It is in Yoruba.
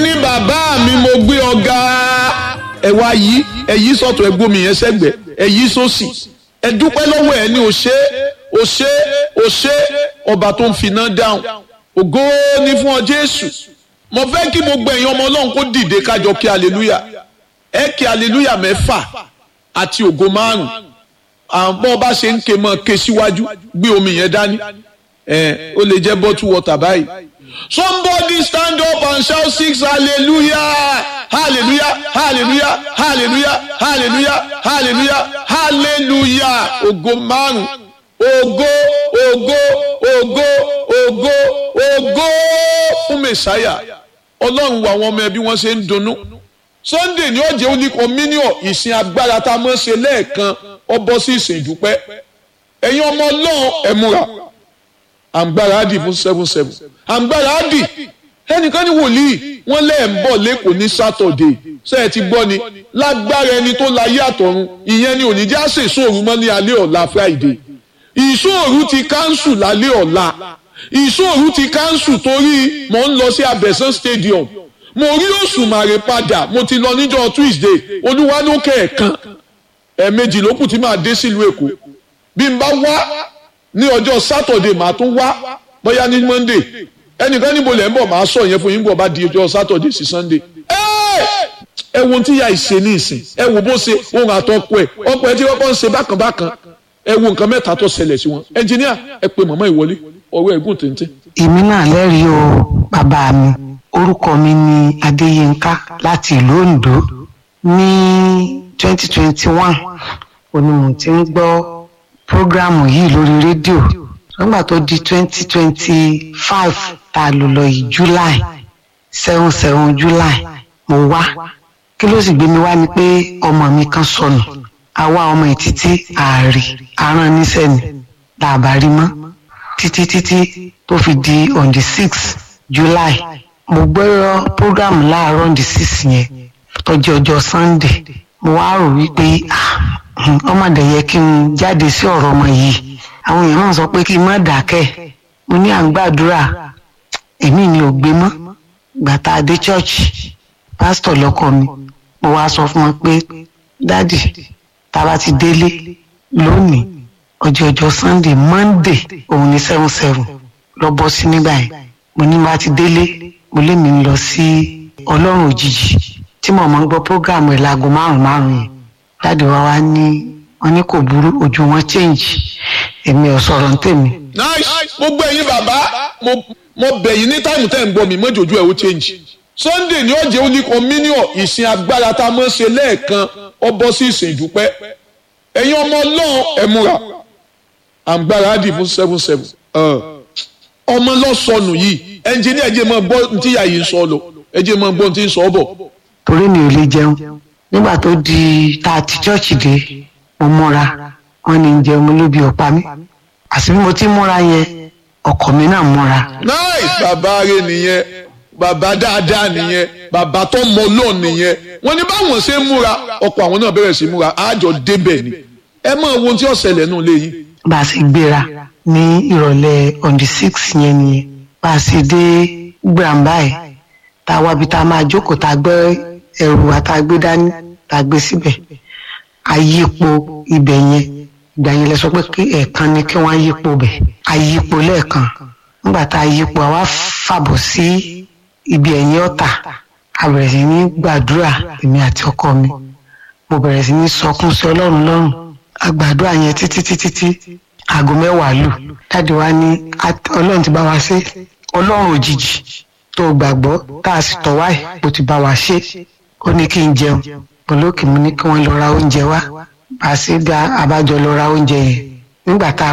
ní bàbá mi mo gbé ọ̀gá ẹ wá yí ẹ yí sọ̀tọ̀ ẹ gbómi yẹn sẹ́gbẹ̀ ẹ yí sósì ẹ dúpẹ́ lọ́wọ́ ẹ ní o ṣé o ṣé o ṣé ọba tó ń finá dáhùn ògo ni fún ọ Jésù mo fẹ́ kí gbogbo ẹ̀yin ọmọ Ọlọ́run kó dìde kájọ kí aleluya ẹ kí aleluya mẹ́fà àti ògo márùn àbọ̀ bá ṣe ń ké mọ́ ké síwájú gbé omi yẹn dání ẹ ó lè jẹ́ bottle water báyìí somebody stand up and shout six hallelujah hallelujah hallelujah hallelujah hallelujah hallelujah hallelujah ògo márùn ògo ògo ògo ògo ògo fún mẹsàáyà ọlọ́run wo àwọn ọmọ ẹbí wọn ṣe ń dunnú sunday ní ọjọ́ òní communion ìsìn agbára tá a mọ̀ ṣe lẹ́ẹ̀kan ọ bọ́ sí ìsìn ìdúpẹ́ ẹ̀yin ọmọ ọlọ́run ẹ múra àǹgbára á dì fún seven seven àǹgbára á dì ẹnìkan ní wòlíì wọ́n lẹ́ẹ̀ ń bọ̀ lẹ́kọ̀ọ́ ní sátọ̀dé ṣé ẹ ti gbọ́ ni lágbára ẹni tó láyé àtọ̀run ìyẹn ni òní já ṣe ìṣòro mọ́ ní alẹ́ ọ̀la friday ìṣòro ti káńsù lálẹ́ ọ̀la ìṣòro ti káńsù torí mò ń lọ sí abẹ́sán stadium mo rí òṣùmàrè padà mo ti lọ níjọ́ tuesday olúwa ló kẹ̀ẹ̀kan ẹ̀ẹ̀mejì ló kù tí màá dé sílùú èkó bí n bá wá ní ọjọ́ sátọ̀dé màá tún wá bóyá ní monday ẹnìkan níbo lẹ́ ń bọ̀ máa sọ yẹn fún yín bọ̀ bá di ọjọ́ sátọ̀dé sí sunday. ẹ wo ohun tí ìyá ìṣe ní ìsìn ẹ wo bó ṣe ohun àtọkọ ẹ ọkọ ẹ tí wọ́n kọ́ ń ṣe bákan bákan ẹ wo nǹkan mẹ́ta tó ṣẹlẹ̀ sí wọn ẹnjìníà ẹ pe màmá ìwọlé ọ̀rọ̀ ẹ̀gùn téńté. èmi náà lẹ́rìí o bàbá mi orúkọ mi ni adéyínká láti ìlú ondo ní twenty twenty one òní mo ti ń gbọ́ prógrámù yìí lórí rédíò nígbà tó di twenty twenty five tá a lò lọ yìí july seven seven july mo wá kí ló sì gbé mi wá ni pé ọmọ mi kan sọnù àwa ọmọ ẹ̀ títí ààrì aràn níṣẹ́ ni làbá rí mọ́ títí títí tó fi di on the six july mo gbọ́rọ̀ program láàárọ̀ on the six yẹn tọ́jú ọjọ́ sunday mo wá rò wípé ọmọdé yẹ kí n jáde sí ọ̀rọ̀ ọmọ yìí àwọn èèyàn náà sọ pé kí n má dákẹ́ mo ní à ń gbàdúrà èmi ni ò gbé mọ́ gbàtà adé church pásítọ̀ lọ́kọ mi mo wá sọ fún wọn pé dádì tá a bá ti délé lónìí ọjọ́ ọjọ́ sunday monday òun ní seven seven lọ bọ́ sí nígbà yẹn mo ní bá ti délé mo lé mi lọ sí ọlọ́run òjijì tí mo máa ń gbọ́ program ẹ̀ láago márùn-ún márùn-ún yẹn dáàdi wa wá ní wọn ní kò burú ojú wọn change èmi ò sọ̀rọ̀ ń tèmi. nice gbogbo ẹ̀yin bàbá mo mo bẹ̀ yín ní táìmù tẹ́ ń gbọ́ mi mọ́jọ́jú ẹ̀ ó change sunday ní ọ̀jẹ̀ òní communion ìsìn agbára tá a mọ̀ ṣe lẹ́ẹ̀kan ọ bọ́ sí ìsìn ìdúpẹ́ ẹ̀yin ọmọ ọlọ́run ẹ̀ múra àǹgbára á dì fún seven seven ọmọ lọ́sọnù yìí ẹnjìníà ẹ̀jẹ̀ máa gbọ́ ní tíyà yìí ń sọ lọ ẹ̀jẹ̀ máa gbọ́ ní tí ń sọ bọ̀. torí mi ò lè jẹun nígbà tó di tá a ti chọ́ọ̀chì dé mo múra wọn ní jẹun mo lóbi ọ̀pá mi àti bí mo ti múra yẹn ọkọ mi náà múra. nice bàbá rẹ nìyẹn bàbá dáadáa nìyẹn bàbá tó mọ lọ́ọ̀ nìyẹn wọ́n ní báwọn ṣe ń múra ọkọ àwọn náà bẹ̀rẹ̀ sí múra àjọ débẹ̀ ni ẹ mọ ohun tí ó ṣẹlẹ̀ nù léyìn. bá a ṣe gbéra ní ìrọ̀lẹ́ on the six yẹn nìyẹn bá a ṣe dé gbàǹbá ẹ̀ tá a wá bí tá a máa jókòó tá a gbé ẹrù àtàgbé dání tá a gbé síbẹ̀ àyípo ibẹ̀ yẹn ìgbà yẹn lẹ sọ pé kí ẹ̀ẹ̀kan ni kí wọ́n yípo bẹ̀ àyípo lẹ́ẹ̀kan nígbà tá a yípo àwa fàbọ̀ sí ibi ẹ̀yìn ọ̀tà a bẹ̀rẹ̀ sí ní gbàdúrà èmi àti ọkọ mi mo bẹ̀rẹ̀ sí ní sọkún sí ọlọ́run lọ́rùn àgbàdúrà yẹn títí títí tí aago mẹ́wàá lù dáàdi wa ní ọlọ́run ti bá wa ṣe ọlọ́run òjijì tó gbàgbọ́ tá a sì tọ̀ wáyé bó ti bá wa ṣe ó ní kí n jẹun olókè mo ní kí wọ́n lọ ra oúnjẹ wá bá a ṣe bí abájọ lọ ra oúnjẹ yẹn nígbà tá a